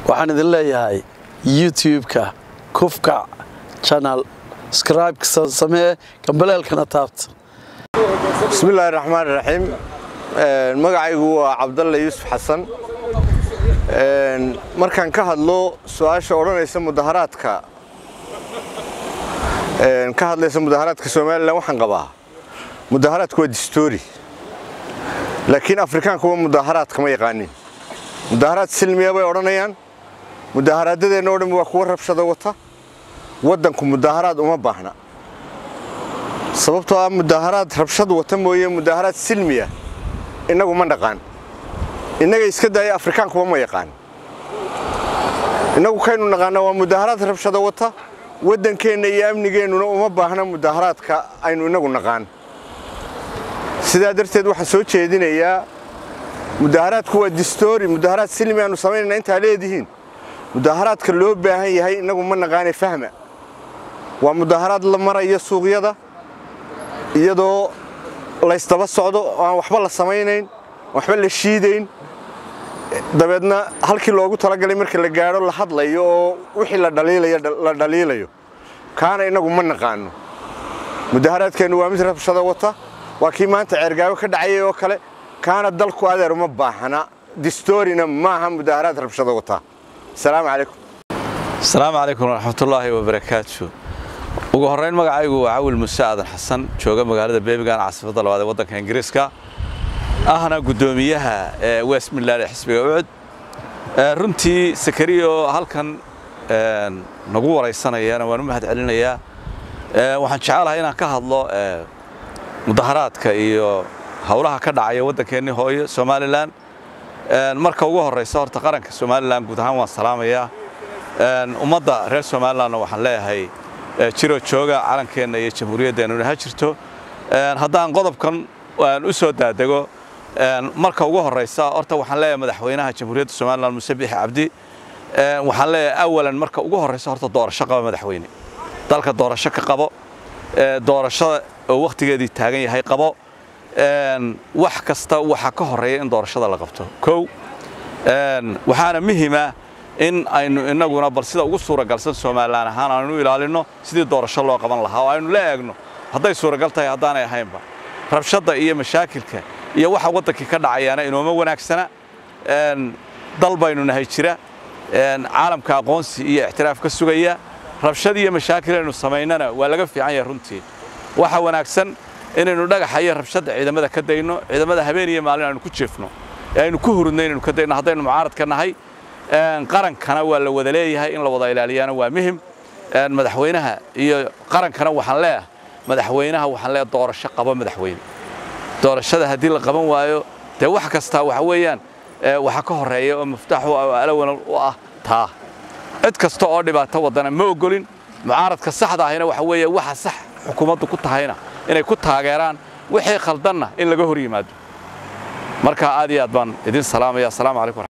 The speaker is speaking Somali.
waxaan idin leeyahay youtube-ka kufka channel scribe samee gambaleelkana taabta bismillaahi raxmaan raxiim magacaygu waa cabdalle yuusuf xasan markaan ka hadlo su-aasha odhanaysa mudaharaadka ka hadlaysa mudaharaadka somalilan waxaan qabaa mudaharaadku waa distoori laakiin afrikaanku waa mudaharaad kama yaqaanin mudaharaad silmiya bay odhanayaan mudaharaadadeenna o dhan waa kuwa rabshada wata waddanku mudaharaad uma baahna sababtoo ah mudaharaad rabshad wata mooye mudaharaad silmiya innagu ma dhaqaan innaga iska daaya afrikaankuba ma yaqaan innagu kaynu naqaana waa mudaharaad rabshada wata waddankeenna iyo amnigeennuna uma baahna mudaharaadka aynu innagu naqaan sidaa darteed waxaan soo jeedinayaa mudaharaadku waa distoori mudaharaad silmi aanu samaynayna intaa leedihiin mudaharaadka loo baahan yahay innagu ma naqaane fahma waa mudaharaad la maraya suuqyada iyadoo laysdaba socdo oo aan waxba la samaynayn waxba la shiidayn dabeedna halkii loogu talagalay marka la gaadho la hadlayo oo wixii la dhaliilayo la dhaliilayo kaana innagu ma naqaano mudaharaadkeennu waa mid rabshada wata waa kii maanta ceergaago ka dhacayay oo kale kaana dalku adeer uma baahna distoorina maaha mudaharaad rabshada wata asalaamu calaykum asalaamu calaykum waraxmatullaahi wabarakaatu ugu horrayn magacaygu waa cawil muse aadan xasan jooga magaalada beemigan caasimadda labaad ee waddanka ingiriiska ahna guddoomiyaha ee west midland ee xisbiga ucud runtii sakariyo halkan nagu waraysanayana waan u mahad celinayaa waxaan jecelahay inaan ka hadlo mudaharaadka iyo howlaha ka dhacaya waddankeennii hooyo somalilan marka ugu horraysa horta qaranka somalilan guud ahaan waan salaamayaa ummadda reer somalilanna waxaan leeyahay jiro jooga calankeenna iyo jamhuuriyaddeenuna ha jirto haddaan qodobkan u soo daadego marka ugu horraysa horta waxaan leeyahay madaxweynaha jamhuuriyadda somalilan muse bixi cabdi waxaan leeyahay awalan marka ugu horraysa horta doorasho qaba madaxweyne dalka doorasho ka qabo doorashada oo wakhtigeedii taagan yahay qabo wax kasta waxaa ka horreeya in doorashada la qabto kow waxaana muhima in aynu innaguna bal sida ugu suuragalsan somalilan ahaan aynu ilaalinno sidii doorasho loo qaban lahaa oo aynu la eegno hadday suuragal tahay haddaanay ahaynba rabshadda iyo mashaakilka iyo waxa waddankii ka dhacayaana inooma wanaagsana dal baynu nahay jira caalamka aqoonsi iyo ixtiraaf ka sugaya rabshad iyo mashaakil aynu samaynana waa laga fiican yahay runtii waxa wanaagsan inaynu dhagaxa iyo rabshadda ciidamada ka dayno ciidamada habeen iyo maalin aynu ku jeefno ee aynu ku hurudno inaynu ka dayno haddaynu mucaaradka nahay qarankana waa la wada leeyahay in la wada ilaaliyaana waa muhim madaxweynaha iyo qarankana waxaan leeyahay madaxweynaha waxaan leeyahay doorasho qabo madaxweyne doorashada haddii la qaban waayo dee wax kastaa waxa weeyaan waxa ka horreeya oo miftaaxu alawan u ah taa cid kasta oo dhibaato wadana ma ogolin mucaaradka saxda ahina waxa weeye waxa sax xukuumaddu ku tahayna inay ku taageeraan wixii khaldanna in laga hor yimaado marka aad iyo aad baan idin salaamaya asalaamu calaykum